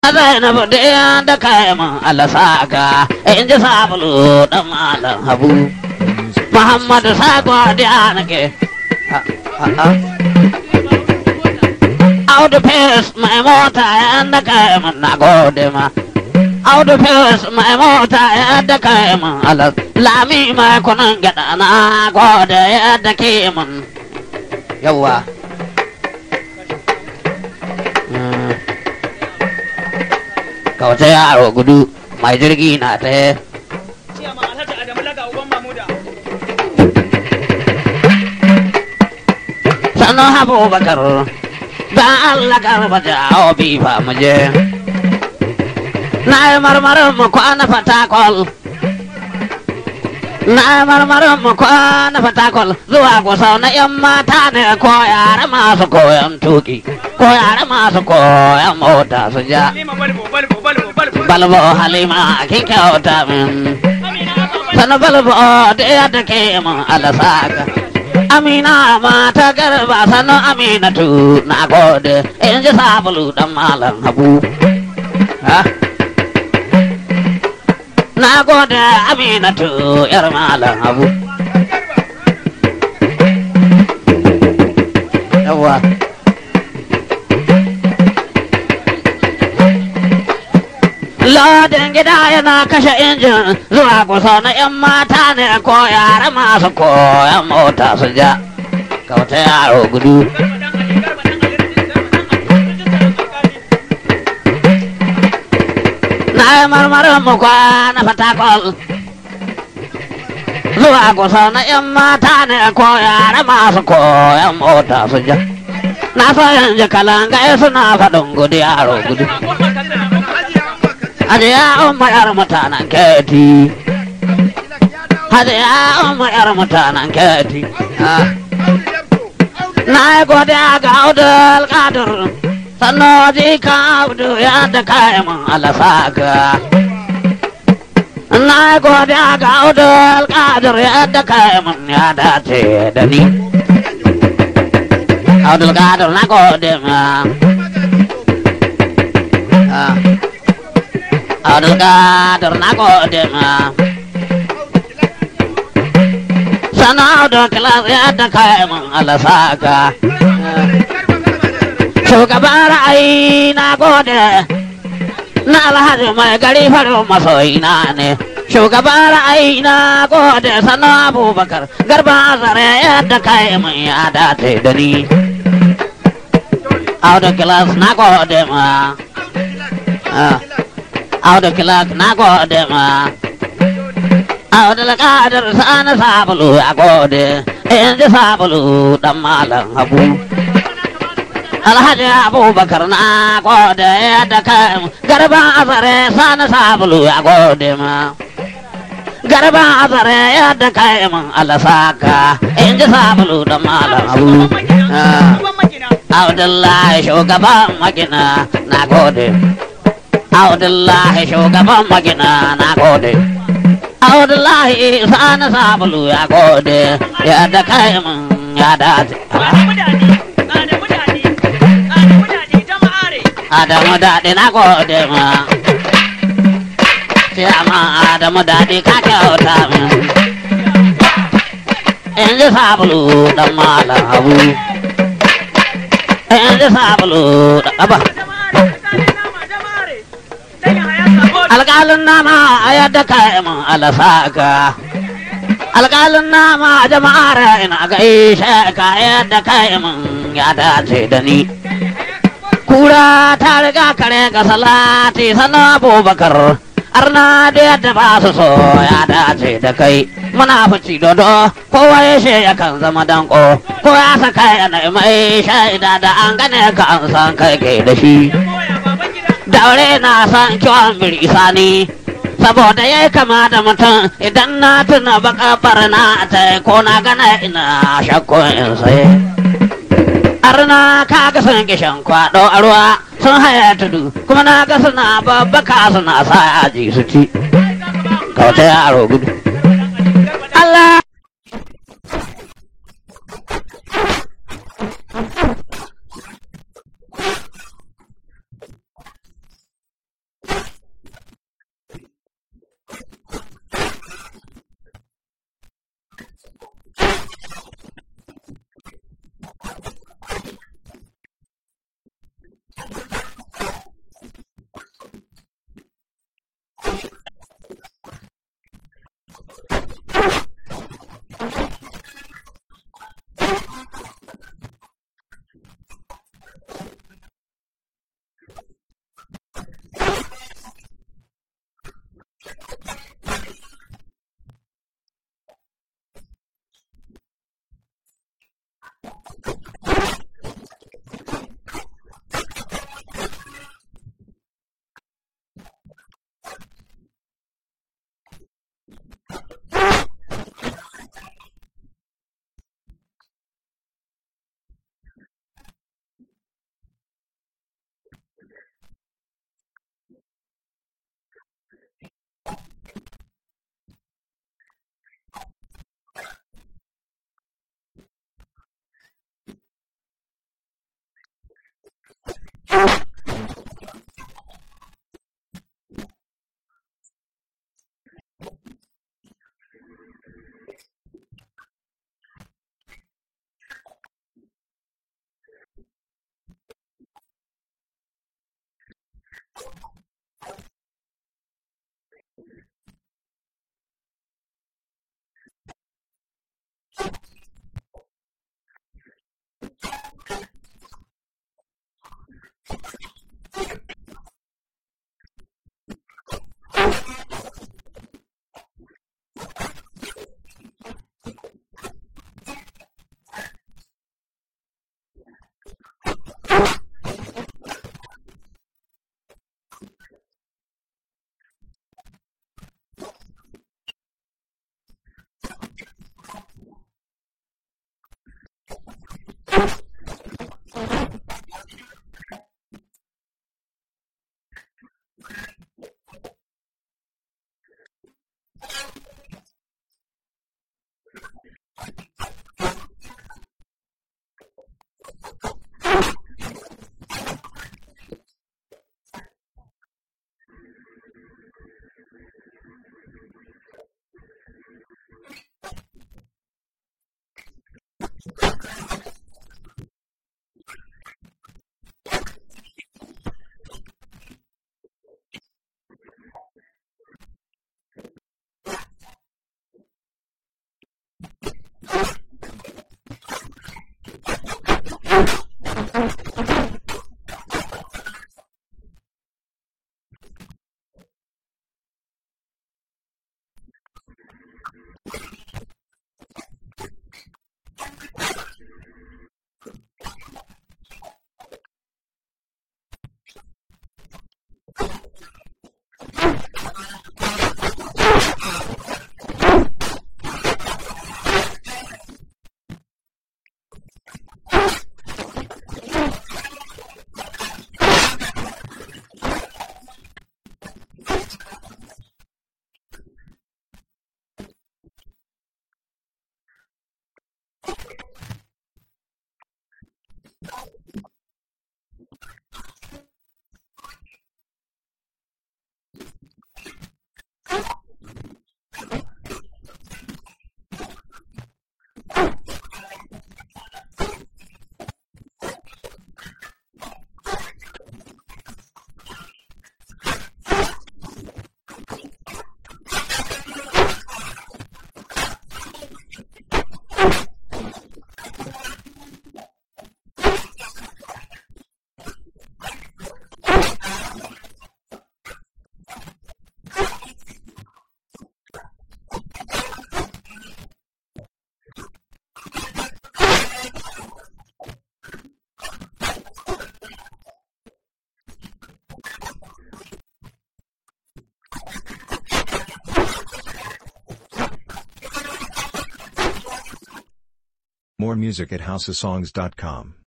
Zainabu da da kai mun alasaka in ji sabulu dan malam habu Muhammadu Sago da nake Audu Fes mai mota yan da kai mun na gode ma Audu Fes mai mota yan da kai mun alas Lami mai kunan gada na gode yadda ke mun Yawwa Kauce yaro gudu mai jirgi na ta Ciyaman Alhaji Adamu Laga Uban Mamuda. sannan abubakar da Allah garba jawo bifa mu je na yi marmarin mu kwana fatakol na yi marmarin mu kwana fatakol zuwa kusa na yan mata ne ko yare masu koyan tuki ko yare masu koyan mota su ja Halima Balbo Balbo Balbo Balbo. balbo halima kin kyauta min Amina Abba sanu balbo da yadda ke mun alasaka amina mata garba sanu aminatu na gode in ji sabulu dan malam habu ha na gode aminatu yar malam habu yawa Lodin gida yana kashe injin zuwa kusa na 'yan mata ne ko yara masu koyan mota su ja. Kauta yaro gudu. Na yi marmarin mu kwana fatakol. Zuwa kusa na 'yan mata ne ko yara masu koyan mota su ja. Na so yanzu kalangai suna faɗin gudu yaro gudu. Hajiya umar yar mutanen keti. Hajiya umar yar mutanen keti. Na yi godiya ga Abdul Kadir. Sannan ji ka Abdu ya da kayan alasaka. Na yi godiya ga Abdul Kadir ya da kayan ya dace da ni. Abdul Kadir na gode ma. Ah. Abdulkadir na gode ma. Sana da kilas ya da kai mun alasaka. Shugaban ra'ayi na gode. Na alhaji mai gari farin masoyina ne. Shugaban ra'ayi na gode sana abubakar garba azare ya da kai mun ya dace da ni. Audu kilas na gode ma. Ah. Audu kilak na gode ma. Audu lakadar sana sabulu ya gode, in ji sabulu dan malam habu. Alhaji Abubakar na gode yadda kan garba azare sana sabulu ya gode ma. Garba azare yadda kai mun alasaka, in ji sabulu dan malam habu. Ah. Abdullahi shugaban magina na gode. Abdullahi shugaban magina na gode. Abdullahi sana sabulu ya gode ya da kai mun ya dace. Adamu daɗi na gode ma. Ciyama Adamu daɗi ka kyauta min. In ji sabulu dan malam habu. In ji sabulu da ƙaba. alƙalin nama a yadda kayan alasaka alƙalin nama jama'ar ina ga ishe ka yadda kayan ya dace da ni kura ta riga kare ga salati sana abubakar arna da yadda ba su so ya dace da kai muna fici dodo kowa ya she ya kan zama danko ko ya saka yana mai shaida da an gane ka an san kai ke da shi daure na san kiwon birisa ne saboda ya kama da mutum idan na tuna baka barna ta ko na gana ina shakko in sai arna ka ga sun kishan kwado a ruwa sun haya tudu kuma na ga suna babbaka suna sa yaji su ci kauta yaro gudu Allah More music at houseofsongs.com.